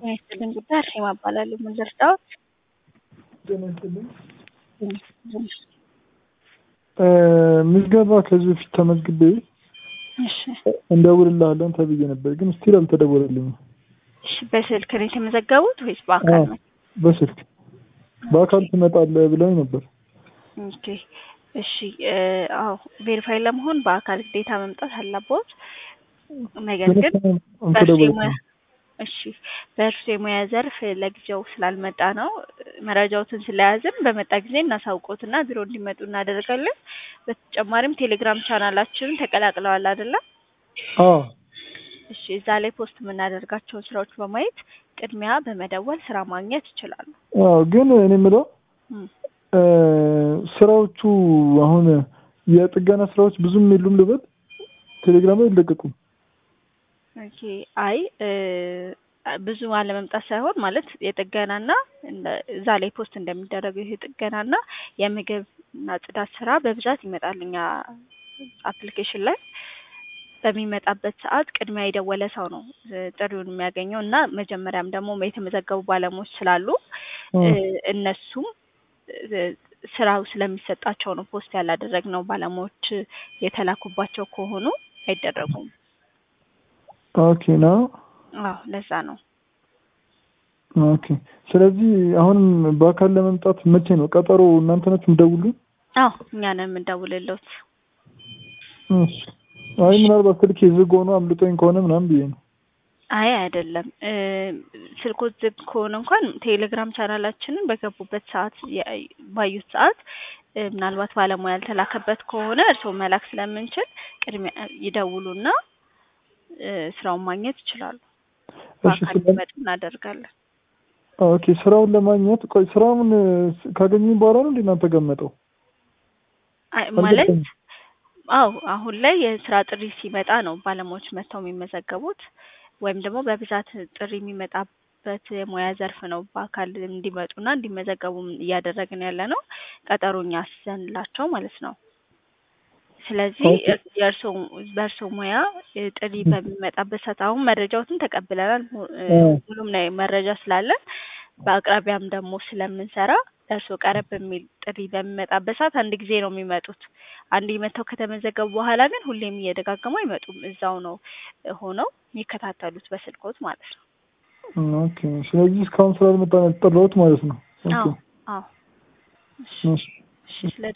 ጤና ይስጥልኝ ጉዳይ አርሴማ እባላለሁ። ምን ልርዳዎት? ጤና ይስጥልኝ። ምዝገባ ከዚህ በፊት ተመዝግቤ እሺ እንደውልልሃለን ተብዬ ነበር፣ ግን ስቲል አልተደወለልኝም። እሺ፣ በስልክ ነው የተመዘገቡት ወይስ በአካል ነው? በስልክ በአካል ትመጣለህ ብለውኝ ነበር። ኦኬ እሺ። አዎ ቬሪፋይ ለመሆን በአካል ግዴታ መምጣት አለቦት። ነገር ግን በእርሱ አልተደወለልኝም። የሙያ እሺ በእርሱ የሙያ ዘርፍ ለጊዜው ስላልመጣ ነው። መረጃዎትን ስለያዝን በመጣ ጊዜ እናሳውቆትና ቢሮ እንዲመጡ እናደርጋለን። በተጨማሪም ቴሌግራም ቻናላችንን ተቀላቅለዋል አይደለም? አዎ እሺ እዛ ላይ ፖስት የምናደርጋቸውን ስራዎች በማየት ቅድሚያ በመደወል ስራ ማግኘት ይችላሉ። አዎ፣ ግን እኔ የምለው እም፣ እ፣ ስራዎቹ አሁን የጥገና ስራዎች ብዙም የሉም ልበል፣ ቴሌግራም ላይ አይለቀቁም። ኦኬ አይ እ፣ ብዙ አለመምጣት ሳይሆን ማለት የጥገናና እንደ- እዛ ላይ ፖስት እንደሚደረገው ይሄ ጥገናና የምግብና ጽዳት ስራ በብዛት ይመጣል እኛ አፕሊኬሽን ላይ በሚመጣበት ሰዓት ቅድሚያ የደወለ ሰው ነው እ፣ ጥሪውን የሚያገኘው እና መጀመሪያም ደግሞ የተመዘገቡ ባለሙያዎች ስላሉ እ፣ እነሱም እ፣ ስራው ስለሚሰጣቸው ነው ፖስት ያላደረግነው። ባለሙያዎች የተላኩባቸው ከሆኑ አይደረጉም። ኦኬ ነው። አዎ ለዛ ነው። ኦኬ። ስለዚህ አሁንም በአካል ለመምጣት መቼ ነው ቀጠሮ? እናንተ ናችሁ የምትደውሉልኝ? አዎ እኛ ነን የምንደውልለት። እሺ። አይ ምናልባት ስልኬ ዝግ ሆኖ አምልጦኝ ከሆነ ምናምን ብዬ ነው። አይ አይደለም እ፣ ስልኮት ዝግ ከሆነ እንኳን ቴሌግራም ቻናላችንን በገቡበት ሰዓት የ- ባዩት ሰዓት እ፣ ምናልባት ባለሙያ ያልተላከበት ከሆነ እርስዎ መላክ ስለምንችል ቅድሚያ ይደውሉና እ፣ ስራውን ማግኘት ይችላሉ። እሺ። በአካል ስለ እንዲመጡ እናደርጋለን። ኦኬ። ስራውን ለማግኘት ቆይ ስራውን እ፣ ካገኙኝ በኋላ ነው እንዴ እናንተ ጋር የምመጣው? አይ ማለት አልገባኝም። አዎ አሁን ላይ የስራ ጥሪ ሲመጣ ነው ባለሙያዎች መጥተው የሚመዘገቡት ወይም ደግሞ በብዛት ጥሪ የሚመጣበት የሙያ ዘርፍ ነው። በአካል እንዲመጡና እንዲመዘገቡ እያደረግን ያለ ነው። ቀጠሮ እኛ አስይዘንላቸው ማለት ነው። ስለዚህ ኦኬ። የእርሶ በእርሶ ሙያ እ፣ ጥሪ በሚመጣበት ሰዓት አሁን መረጃዎትን ተቀብለናል። ሙ- እ፣ አዎ። ሁሉም ላይ መረጃ ስላለን በአቅራቢያም ደግሞ ስለምንሰራ ለእርሶ ቀረብ የሚል ጥሪ በሚመጣበት ሰዓት አንድ ጊዜ ነው የሚመጡት። አንድ መጥተው ከተመዘገቡ በኋላ ግን ሁሌም እየደጋገሙ አይመጡም። እዛው ነው እ፣ ሆነው የሚከታተሉት በስልኮት ማለት ነው። ኦኬ። ስለዚህ እስካሁን ስላልመጣ ነው የተጠራሁት ማለት ነው። ኦኬ። አዎ አዎ። እሺ እሺ። እሺ ስለ